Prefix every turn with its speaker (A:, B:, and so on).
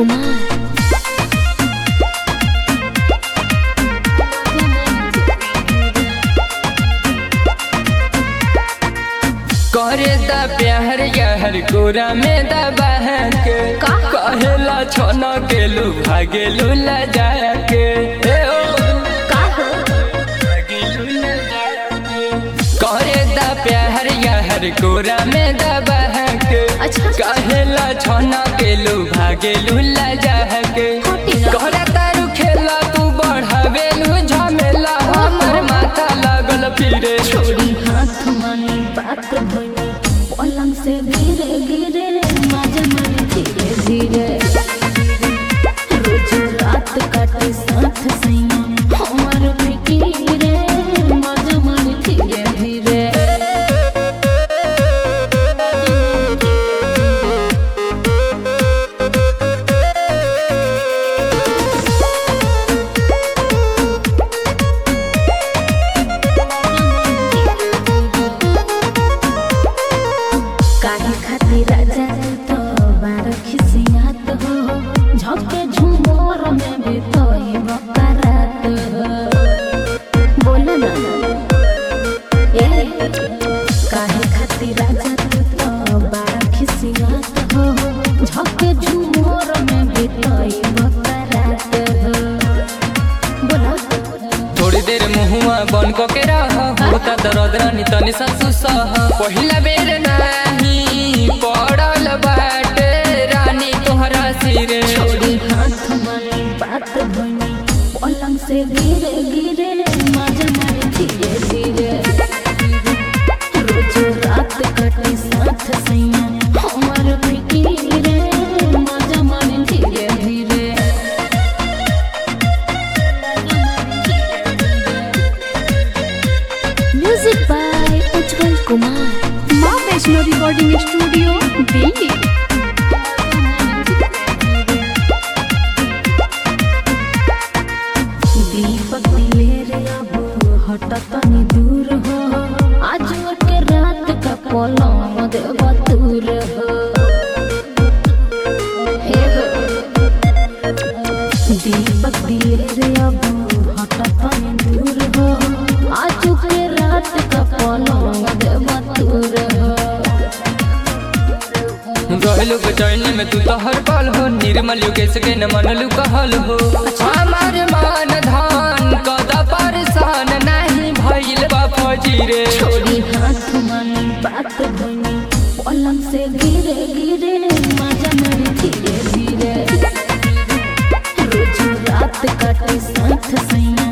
A: कुमार
B: करे दा प्यार यार गोरा में दा बहन के
A: का?
B: कहेला छोना के लू भागे लूला जाया के ए ओ
A: का हो
B: भागे लूला जाया के करे दा प्यार यार गोरा में दा बहन के
A: अच्छा।
B: कहेला छोना के लू भागे लूला जाया के
A: हटी ना।
B: कहला तारू खेला तू बढ़ावे लू झमेला हमर माथा लागल फिरे
A: छोड़ी हाथ मानी बात बनी पलंग से गिरे गिरे मजा मारे धीरे धीरे रोज रात काटे साथ सैया हमार फिकीरे मजा मारे धीरे धीरे काहे खातिर राजा तो बार खिसियात हो झपके झुमोर में भी तोई बकरात हो बोल ना ए काहे खातिर राजा तो बार खिसियात हो झपके झुमोर में भी तोई बकरात हो बोला
B: थोड़ी देर मुहुआ बन को के रह होता दर्द रानी तनी सासु सह पहिला बेर नाही पड़ल बाटे रानी तोहरा सिरे
A: छोड़ी हाथ मानी बात बनी पलंग से गिरे गिरे मजा मारे धीरे धीरे रोज रात कटे साथ सैया हमार फिकीरे मजा मारे धीरे धीरे music by Ujjwal Kumar
C: Maa Vaishno recording studio Delhi
A: Deepak Diler अब हट तनी दूर हो आज के रात का पलंग देव दूर हो हे हो। दीपक दिलेर अब हट तनी दूर हो आज के रात का पलंग देव दूर हो
B: रहलू बेचैनी में तू तो हर पल हो निर्मल योगेश के न मनलू कहल हो हमार मान धान कदा परेशान नहीं भइल बा फजीरे
A: छोड़ी हाथ मानी बात बनी पलंग से गिरे गिरे मजा मारे धीरे धीरे रोज रात काटे साथ सैया